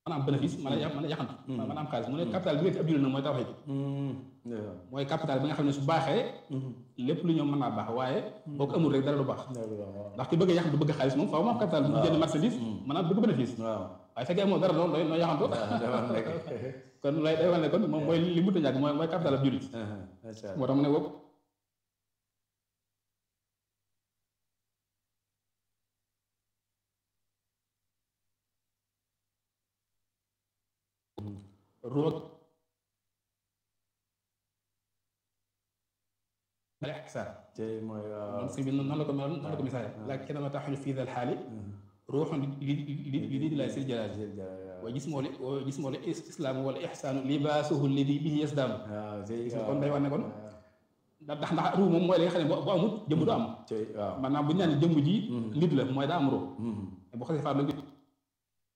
mën a am bénéfice mën a ya mën a yaxantu mën a am xaalis mu ne capital bi nga ci ab jullit nag mooy tawxiid mooy capital bi nga xam ne su baaxee lépp lu ñoom mën naa baax waaye boo ko amul rek dara du baax ndax ki bëgg a yaxantu bëgg xaalis moom faaw mu am capital bu jënd marchandise mën a bëgg bénéfice waaye fekkee amoo dara loolu noo yaxantu kon lay day wane kon moom mooy li mënta ñàkk mooy mooy capital ab jullit moo tax mu ne boobu ruux al ihsaan mooy moom si bi noonu la ko noonu la ko misaale laakin ma taxuñu fii dal xaali ruuxun li li li di lay sil jalaal wa gismoo li wa gismoo li islaam wala ihsaanu libaasuhu alladi bihi yasdaanu kon day wax ne kon ndax ndax ruux moom mooy li nga xam ne bu amut jëmm du am maanaam bu ñu naan jëmm ji nit la mooy daa am ruux bu xasee faat la